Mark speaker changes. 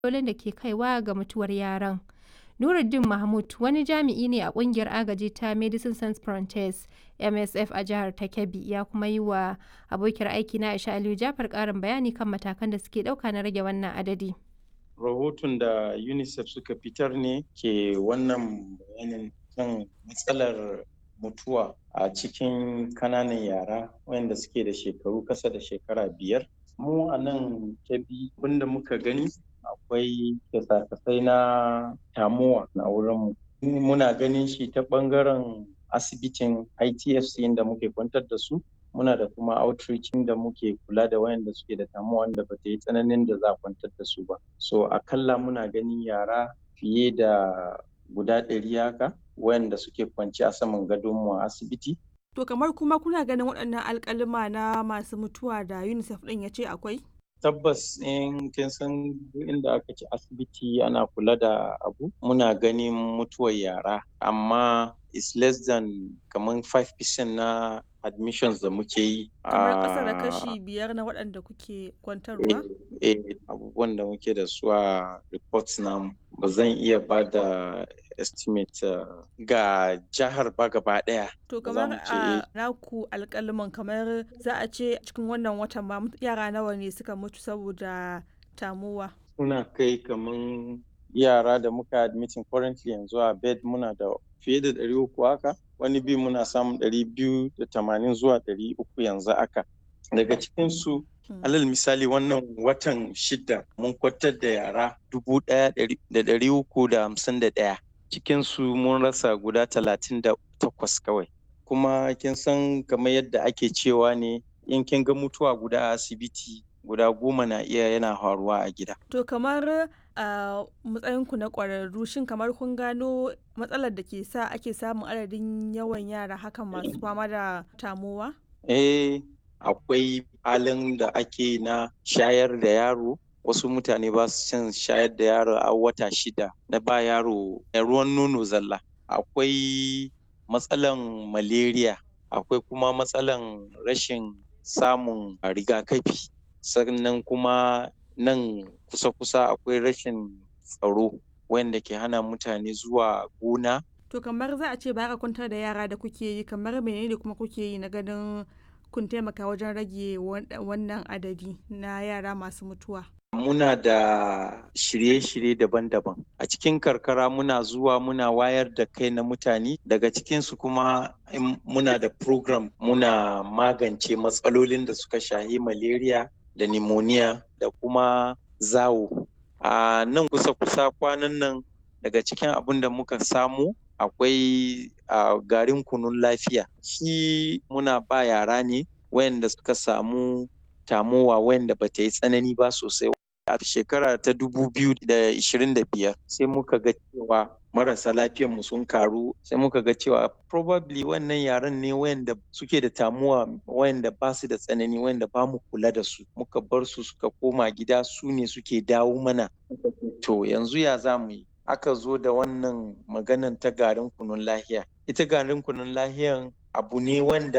Speaker 1: matsalolin da ke kaiwa ga mutuwar yaran. Nuruddin Mahmud wani jami'i ne a kungiyar agaji ta Medicine Sans Frontieres MSF a jihar ta Kebbi ya kuma yi wa abokiyar aiki na Aisha Aliyu Jafar karin bayani kan matakan da suke ɗauka na rage wannan adadi.
Speaker 2: Rahoton da UNICEF suka fitar ne ke wannan bayanin kan matsalar mutuwa a cikin kananan yara wayanda suke da shekaru kasa da shekara biyar. Mu a nan Kebbi abinda muka gani akwai kyasa-kyasai na tamuwa na wurinmu. Muna ganin shi ta ɓangaren asibitin ITFC inda muke kwantar da su. Muna da kuma outreach da muke kula da wayanda suke da tamuwa wanda ba ta yi tsananin da za a kwantar da su ba. So akalla muna ganin yara fiye da guda ɗari haka wayanda suke kwanci a saman gadonmu a asibiti.
Speaker 3: To kamar kuma kuna ganin waɗannan alƙaluma na masu mutuwa da UNICEF ɗin ya ce akwai?
Speaker 2: tabbas in kin san inda aka ci asibiti ana kula da abu muna ganin mutuwar yara amma is less than kamar 5% na admissions da muke yi
Speaker 3: kamar ƙasa da kashi biyar na waɗanda kuke kwantarwa
Speaker 2: eh abubuwan da muke da su a reports namu ba zan iya ba da estimate uh, ga jihar ba gaba daya.
Speaker 3: To kamar a naku alƙalman kamar za a ce cikin wannan watan ma yara nawa ne suka mutu saboda tamuwa.
Speaker 2: Suna kai kamar yara da muka admitin currently yanzu a bed muna da fiye da ɗari uku haka wani bi muna samun ɗari biyu da tamanin zuwa ɗari uku yanzu haka. Daga cikinsu alal misali wannan watan shida mun kwatar da yara dubu ɗaya da ɗari uku da hamsin da ɗaya. cikinsu mun rasa guda talatin da takwas kawai kuma kin san kamar yadda ake cewa ne in kin ga mutuwa guda a asibiti guda goma na iya yana faruwa a gida
Speaker 3: to kamar a matsayinku na ƙwararru shin kamar kun gano matsalar da ke sa ake samun adadin yawan yara hakan masu fama da tamowa
Speaker 2: eh akwai halin da ake na shayar da yaro wasu mutane ba su cin shayar da yaro a wata shida na ba yaro ruwan nono zalla akwai matsalan malaria akwai kuma matsalan rashin samun rigakafi sannan kuma nan kusa-kusa akwai rashin tsaro wanda ke hana mutane zuwa gona
Speaker 3: to kamar za a ce ba ka kwantar da yara da kuke yi kamar menene kuma kuke yi na ganin kun taimaka wajen rage wannan adadi na yara masu mutuwa
Speaker 2: muna da shirye-shirye daban-daban a cikin karkara muna zuwa muna wayar da kai na mutane daga cikinsu kuma muna da program muna magance matsalolin da suka shahi malaria da pneumonia da kuma zawo a nan kusa-kusa kwanan nan daga cikin abin da muka samu akwai garin kunun lafiya shi muna ba yara ne wayanda suka samu tamowa wayanda ba ta yi tsanani ba sosai a shekara ta biyar sai muka ga cewa marasa mu sun karu sai muka ga cewa probably wannan yaran ne wayanda suke da tamuwa wayanda ba su da tsanani wayanda ba mu kula da su muka bar su suka koma gida su ne suke dawo mana to yanzu ya za mu yi aka zo da wannan maganan ta garin kunun lahiya ita garin kunun lahiyan abu ne wanda